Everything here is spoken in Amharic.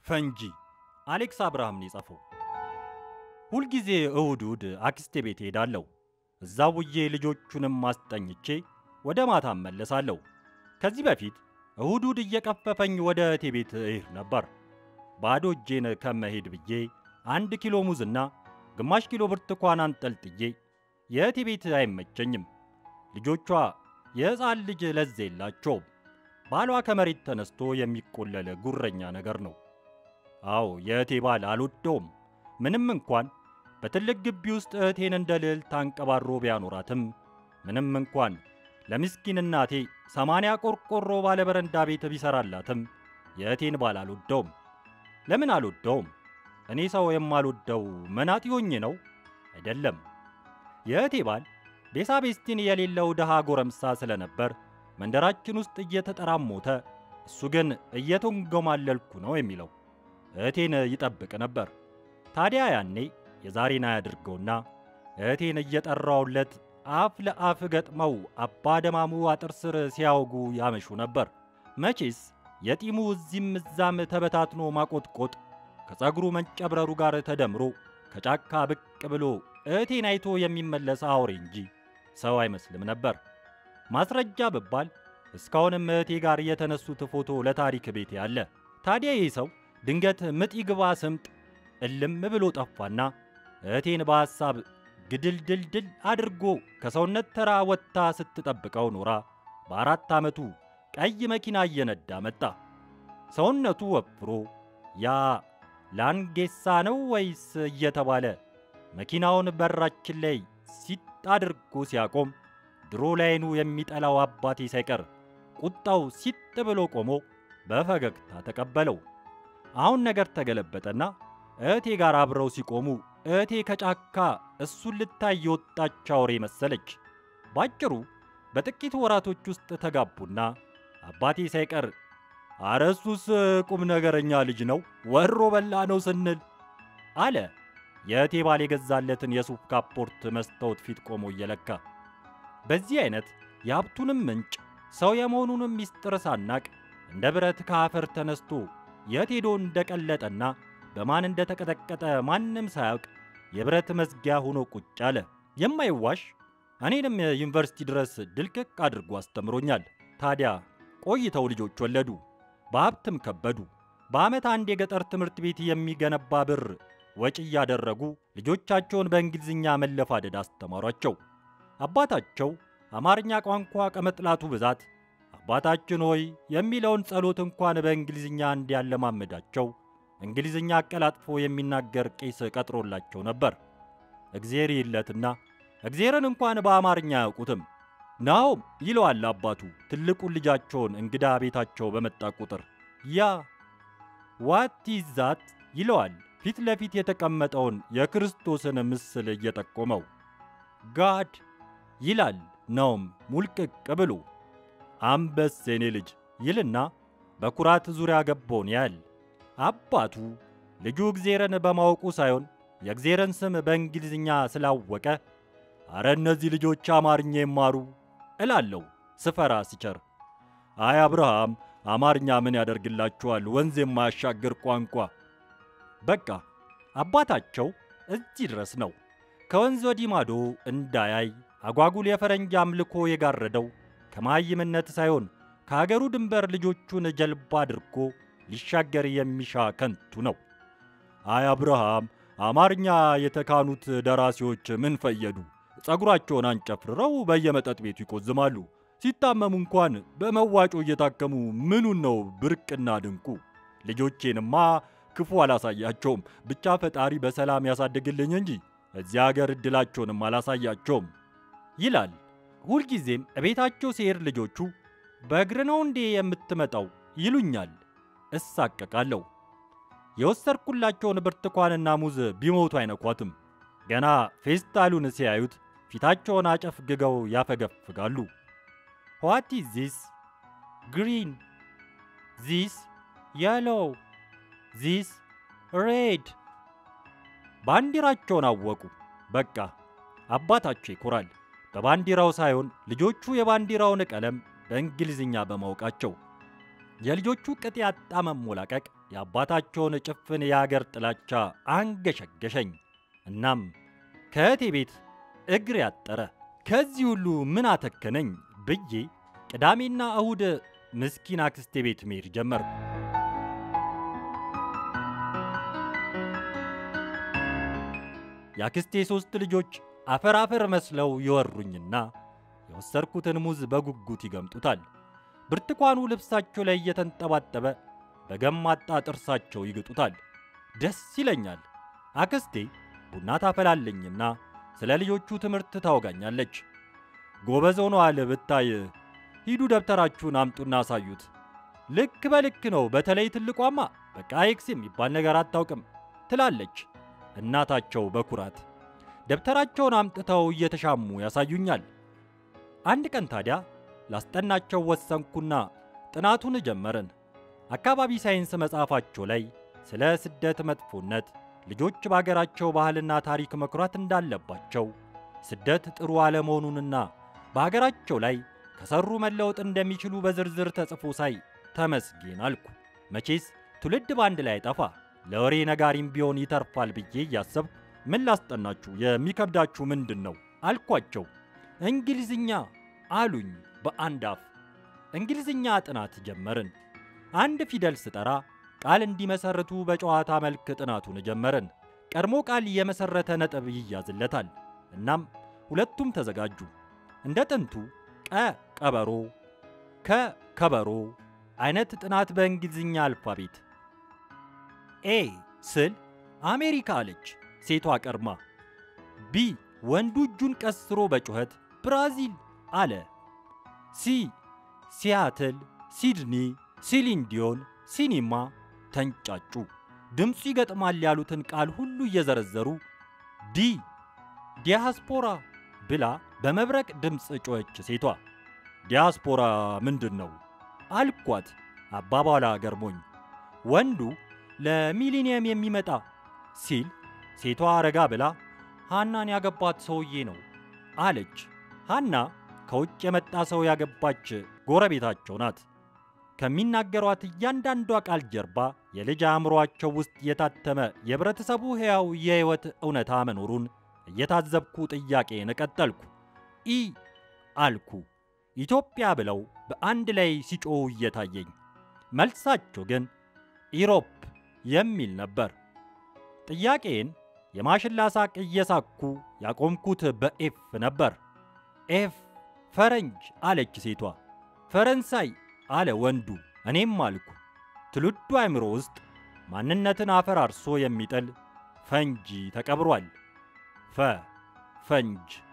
ፈንጂ አሌክስ አብርሃም ነው የጻፈው። ሁልጊዜ እሁድ እሁድ አክስቴ ቤት ሄዳለሁ። እዛ ውዬ ልጆቹንም ማስጠኝቼ ወደ ማታ እመለሳለሁ። ከዚህ በፊት እሁድ እሁድ እየቀፈፈኝ ወደ እህቴ ቤት እሄድ ነበር። ባዶ እጄን ከመሄድ ብዬ አንድ ኪሎ ሙዝና ግማሽ ኪሎ ብርቱካን አንጠልጥዬ የእህቴ ቤት አይመቸኝም። ልጆቿ የሕፃን ልጅ ለዛ የላቸውም። ባሏ ከመሬት ተነስቶ የሚቆለለ ጉረኛ ነገር ነው። አዎ የእህቴ ባል አልወደውም። ምንም እንኳን በትልቅ ግቢ ውስጥ እህቴን እንደ ልዕልት አንቀባሮ ቢያኖራትም ምንም እንኳን ለምስኪን እናቴ ሰማንያ ቆርቆሮ ባለ በረንዳ ቤት ቢሰራላትም የእህቴን ባል አልወደውም። ለምን አልወደውም? እኔ ሰው የማልወደው መናጢ ሆኜ ነው? አይደለም። የእህቴ ባል ቤሳቤስቲን የሌለው ድሃ ጎረምሳ ስለነበር መንደራችን ውስጥ እየተጠራሞተ እሱ ግን እየተንጎማለልኩ ነው የሚለው እህቴን ይጠብቅ ነበር። ታዲያ ያኔ የዛሬን አያድርገውና እህቴን እየጠራውለት አፍ ለአፍ ገጥመው አባ ደማሙ አጥር ስር ሲያወጉ ያመሹ ነበር። መቼስ የጢሙ እዚህም እዛም ተበታትኖ ማቆጥቆጥ ከፀጉሩ መንጨብረሩ ጋር ተደምሮ ከጫካ ብቅ ብሎ እህቴን አይቶ የሚመለስ አውሬ እንጂ ሰው አይመስልም ነበር። ማስረጃ ብባል እስካሁንም እህቴ ጋር የተነሱት ፎቶ ለታሪክ ቤት ያለ። ታዲያ ይህ ሰው ድንገት ምጥ ይግባ ስምጥ እልም ብሎ ጠፋና እህቴን በሐሳብ ግድልድልድል አድርጎ ከሰውነት ተራ ወጥታ ስትጠብቀው ኖራ በአራት ዓመቱ ቀይ መኪና እየነዳ መጣ። ሰውነቱ ወፍሮ ያ ላንጌሳ ነው ወይስ እየተባለ መኪናውን በራችን ላይ ሲጥ አድርጎ ሲያቆም ድሮ ላይኑ የሚጠላው አባቴ ሳይቀር ቁጣው ሲጥ ብሎ ቆሞ በፈገግታ ተቀበለው። አሁን ነገር ተገለበጠና እህቴ ጋር አብረው ሲቆሙ እህቴ ከጫካ እሱን ልታይ የወጣች አውሬ መሰለች። ባጭሩ በጥቂት ወራቶች ውስጥ ተጋቡና አባቴ ሳይቀር አረ እሱስ ቁም ነገረኛ ልጅ ነው ወሮ በላ ነው ስንል አለ። የእህቴ ባል የገዛለትን የሱፍ ካፖርት መስታወት ፊት ቆሞ እየለካ በዚህ አይነት የሀብቱንም ምንጭ ሰው የመሆኑንም ሚስጥር ሳናቅ እንደ ብረት ከአፈር ተነስቶ የት ሄዶ እንደቀለጠና በማን እንደተቀጠቀጠ ማንም ሳያውቅ የብረት መዝጊያ ሆኖ ቁጭ አለ። የማይዋሽ እኔንም ዩኒቨርሲቲ ድረስ ድልቅቅ አድርጎ አስተምሮኛል። ታዲያ ቆይተው ልጆች ወለዱ፣ በሀብትም ከበዱ። በዓመት አንድ የገጠር ትምህርት ቤት የሚገነባ ብር ወጪ እያደረጉ ልጆቻቸውን በእንግሊዝኛ መለፋደድ አስተማሯቸው። አባታቸው አማርኛ ቋንቋ ከመጥላቱ ብዛት አባታችን ሆይ የሚለውን ጸሎት እንኳን በእንግሊዝኛ እንዲያለማመዳቸው እንግሊዝኛ አቀላጥፎ የሚናገር ቄስ ቀጥሮላቸው ነበር። እግዜር ይለትና እግዜርን እንኳን በአማርኛ አያውቁትም። ናሆም ይለዋል አባቱ ትልቁን ልጃቸውን እንግዳ ቤታቸው በመጣ ቁጥር። ያ ዋት ኢዝ ዛት ይለዋል ፊት ለፊት የተቀመጠውን የክርስቶስን ምስል እየጠቆመው። ጋድ ይላል ናሆም ሙልቅቅ ብሎ። አንበስ የኔ ልጅ ይልና በኩራት ዙሪያ ገባውን ያህል አባቱ ልጁ እግዜርን በማወቁ ሳይሆን የእግዜርን ስም በእንግሊዝኛ ስላወቀ አረ እነዚህ ልጆች አማርኛ ይማሩ እላለሁ ስፈራ ስቸር። አይ አብርሃም አማርኛ ምን ያደርግላችኋል ወንዝ የማያሻግር ቋንቋ። በቃ አባታቸው እዚህ ድረስ ነው። ከወንዝ ወዲህ ማዶ እንዳያይ አጓጉል የፈረንጅ አምልኮ የጋረደው ከመሃይምነት ሳይሆን ከአገሩ ድንበር ልጆቹን ጀልባ አድርጎ ሊሻገር የሚሻ ከንቱ ነው። አይ አብርሃም አማርኛ የተካኑት ደራሲዎች ምን ፈየዱ? ጸጉራቸውን አንጨፍርረው በየመጠጥ ቤቱ ይቆዝማሉ። ሲታመሙ እንኳን በመዋጮ እየታከሙ ምኑን ነው ብርቅና ድንቁ? ልጆቼንማ ክፉ አላሳያቸውም፣ ብቻ ፈጣሪ በሰላም ያሳድግልኝ እንጂ እዚያ አገር ዕድላቸውንም አላሳያቸውም ይላል። ሁልጊዜም እቤታቸው ሲሄድ ልጆቹ በእግር ነው እንዴ የምትመጣው ይሉኛል። እሳቀቃለሁ። የወሰድኩላቸውን ብርቱካንና ሙዝ ቢሞቱ አይነኳትም። ገና ፌስታሉን ሲያዩት ፊታቸውን አጨፍግገው ያፈገፍጋሉ። ዋት ኢዝ ዚስ ግሪን ዚስ የሎው ዚስ ሬድ። ባንዲራቸውን አወቁ። በቃ አባታቸው ይኮራል። በባንዲራው ሳይሆን ልጆቹ የባንዲራውን ቀለም በእንግሊዝኛ በማወቃቸው። የልጆቹ ቅጥ ያጣ መሞላቀቅ የአባታቸውን ጭፍን የአገር ጥላቻ አንገሸገሸኝ። እናም ከእህቴ ቤት እግር ያጠረ ከዚህ ሁሉ ምን አተከነኝ ብዬ ቅዳሜና እሁድ ምስኪን አክስቴ ቤት መሄድ ጀመርኩ። የአክስቴ ሦስት ልጆች አፈር አፈር መስለው ይወሩኝና የወሰድኩትን ሙዝ በጉጉት ይገምጡታል። ብርቱካኑ ልብሳቸው ላይ እየተንጠባጠበ በገማጣ ጥርሳቸው ይግጡታል። ደስ ይለኛል። አክስቴ ቡና ታፈላለኝና ስለ ልጆቹ ትምህርት ታወጋኛለች። ጎበዝ ሆነዋል ብታይ፣ ሂዱ ደብተራችሁን አምጡና አሳዩት። ልክ በልክ ነው። በተለይ ትልቋማ በቃ ኤክስ የሚባል ነገር አታውቅም ትላለች እናታቸው በኩራት ደብተራቸውን አምጥተው እየተሻሙ ያሳዩኛል። አንድ ቀን ታዲያ ላስጠናቸው ወሰንኩና ጥናቱን ጀመርን። አካባቢ ሳይንስ መጽሐፋቸው ላይ ስለ ስደት መጥፎነት፣ ልጆች በአገራቸው ባህልና ታሪክ መኩራት እንዳለባቸው፣ ስደት ጥሩ አለመሆኑንና በአገራቸው ላይ ከሰሩ መለወጥ እንደሚችሉ በዝርዝር ተጽፎ ሳይ ተመስጌን አልኩ። መቼስ ትውልድ በአንድ ላይ ጠፋ ለወሬ ነጋሪም ቢሆን ይተርፋል ብዬ እያሰብኩ ምን ላስጠናችሁ የሚከብዳችሁ ምንድን ነው አልኳቸው። እንግሊዝኛ አሉኝ በአንድ አፍ። እንግሊዝኛ ጥናት ጀመርን። አንድ ፊደል ስጠራ ቃል እንዲመሰርቱ በጨዋታ መልክ ጥናቱን ጀመርን። ቀድሞ ቃል የመሰረተ ነጥብ ይያዝለታል። እናም ሁለቱም ተዘጋጁ። እንደ ጥንቱ ቀ ቀበሮ፣ ከ ከበሮ አይነት ጥናት በእንግሊዝኛ አልፋቤት ኤ ስል አሜሪካ አለች ሴቷ ቀርማ። ቢ ወንዱ እጁን ቀስሮ በጩኸት ብራዚል አለ። ሲ ሲያትል፣ ሲድኒ፣ ሲሊንዲዮን፣ ሲኒማ ተንጫጩ። ድምፁ ይገጥማል ያሉትን ቃል ሁሉ እየዘረዘሩ ዲ ዲያስፖራ ብላ በመብረቅ ድምፅ ጮኸች ሴቷ። ዲያስፖራ ምንድን ነው አልኳት አባባሏ ገርሞኝ። ወንዱ ለሚሊኒየም የሚመጣ ሲል ሴቷ ረጋ ብላ ሃናን ያገባት ሰውዬ ነው አለች። ሃና ከውጭ የመጣ ሰው ያገባች ጎረቤታቸው ናት። ከሚናገሯት እያንዳንዷ ቃል ጀርባ የልጅ አእምሯቸው ውስጥ የታተመ የህብረተሰቡ ሕያው የሕይወት እውነታ መኖሩን እየታዘብኩ ጥያቄን ቀጠልኩ። ኢ አልኩ። ኢትዮጵያ ብለው በአንድ ላይ ሲጮኹ እየታየኝ፣ መልሳቸው ግን ኢሮፕ የሚል ነበር። ጥያቄን የማሽላ ሳቅ እየሳኩ ያቆምኩት በኤፍ ነበር። ኤፍ ፈረንጅ አለች ሴቷ። ፈረንሳይ አለ ወንዱ። እኔም አልኩ። ትውልዱ አእምሮ ውስጥ ማንነትን አፈራርሶ የሚጥል ፈንጂ ተቀብሯል። ፈ ፈንጅ